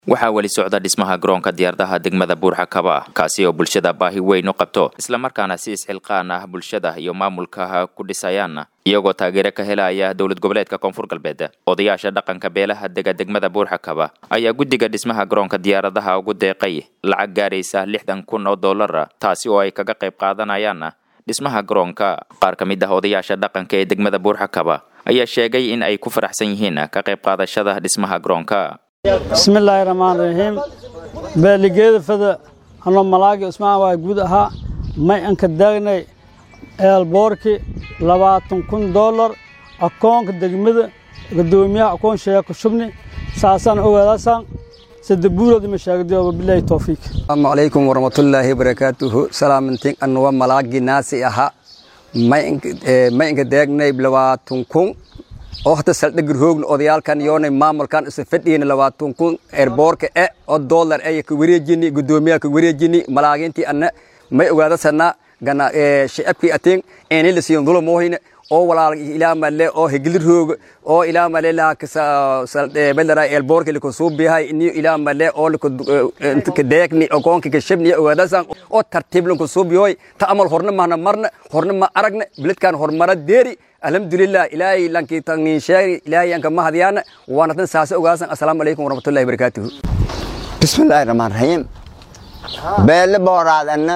waxaa weli socda dhismaha garoonka diyaaradaha degmada buurxakaba kaasi oo bulshada baahi weyn u qabto islamarkaana si isxilqaan ah bulshada iyo maamulka ku dhisayaan iyagoo taageero ka helaya dowlad goboleedka koonfur galbeed odayaasha dhaqanka beelaha dega degmada buurxakaba ayaa guddiga dhismaha garoonka diyaaradaha ugu deeqay lacag gaaraysa lixdan kun oo dollar taasi oo ay kaga qayb qaadanayaan dhismaha garoonka qaar ka mid ah odayaasha dhaqanka ee degmada buurxakaba ayaa sheegay in ay ku faraxsan yihiin ka qayb qaadashada dhismaha garoonka bismillaahi raxmaan raxiim beeligeeda fada anoo malaagi usmaan waa guud ahaa may anka daagnay eelboorki labaatan kun dollar akoonka degmada gadoomiyaha akoon sheeko shubni saasaan ogaadaasaan sadabuurood ima sheegday wabilaahi towfiiq asalaamu calaykum waraxmatullaahi barakaatuhu salaamantin anuwa malaagi naasi aha may inka daagnay labaatan kun oo hata saldhigir hoogna odayaalkan yoonay maamulkan isa fadhiyna labaatan kun erboorka e oo dollar ay ka wareejini gudoomiyaha ka wareejini malaagintii anna may ogaadasana gana shicabkii atiin eenay la siiyan dulum moohayna oo walaal ilaa male oo hegilir hoog oo ilaa male la kasa belara erboorka liko suubihay ini ilaa male oo liko ka deegni ogoonka ka shabni ogaadasan oo tartiib lanku suubiyoy ta amal horna mahna marna horna ma aragna biladkan hormara deeri alxamdulilah ilaahay lankii tagnin sheegi ilaahay anka mahadiyana waana tan saasa ogaasan assalaamu calaykum waraxmatullahi barakaatuhu bismillaahi raxmaan raxiim beelle booraadanna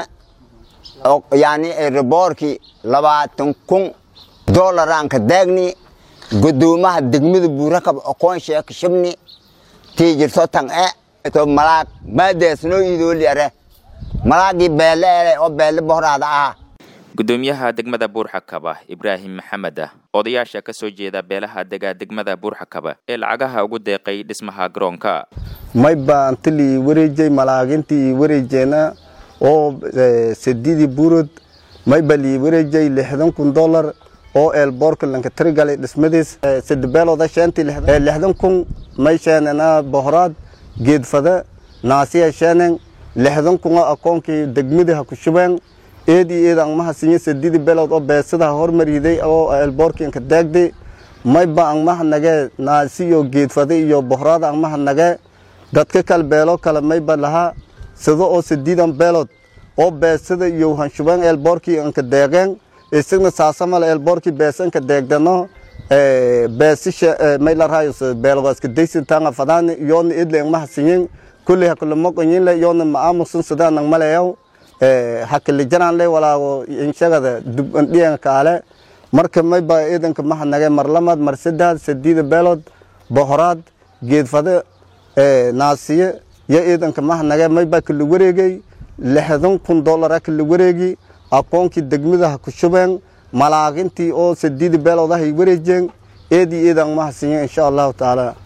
yani erboorkii labaatan kun dolaraan ka daagni gudoomaha degmada buurakab oqoon sheeka shabni tii jirto tan e to malaag maadeesnoo idooli are malaagii beelle ele oo beelle boraada ah gudoomiyaha degmada buurxakaba ibraahim maxamed odayaasha ka soo jeeda beelaha dega degmada buurxakaba ee lacagaha ugu deeqay dhismaha garoonka may baantilii wareejay malaagintii wareejeena oo sadidii burod may balii wareejay lixdan kun dollar oo eelboorka lanka tirigalay dhismadiis sadabeelooda sheentii lixdan kun may sheenena bohoraad geedfada naasiya sheenen lixdan kun oo akoonkii degmadii ha ku shubeen eedii eed angmaha sinye sadidi belood oo beesadaha hormariday oo eelboorkii anka daagday mayba angmaha nagee naasiyo geedfada iyo bohoraada angmaha nagee dadka kale beelo kale mayba lahaa sida oo sadiidan beelood oo beesada iyo hanshubeen eelboorkii anka deeqeen isagna saasamale eelboorkii beesa anka deegdano beesisha may laraayo beelodaaska daysintaanga fadaani yoona eedle angmaha sinyen kulley hakulamoqonyinle yoona ma'aamusan sidaan angmaleeyaw hakilijananle walaago inshagada dubandhiyan kaale marka mayba ciidanka maha nage mar lamaad mar saddex sadiida beelood bohoraad geedfade naasiye yo ciidanka maha nage mayba kala wareegay lixdan kun dollara kala wareegi akoonkii degmadaha ku shubeen malaagintii oo sadiida beelood ahay wareejeen eedii ciidan maha siiyeen insha allahu tacaala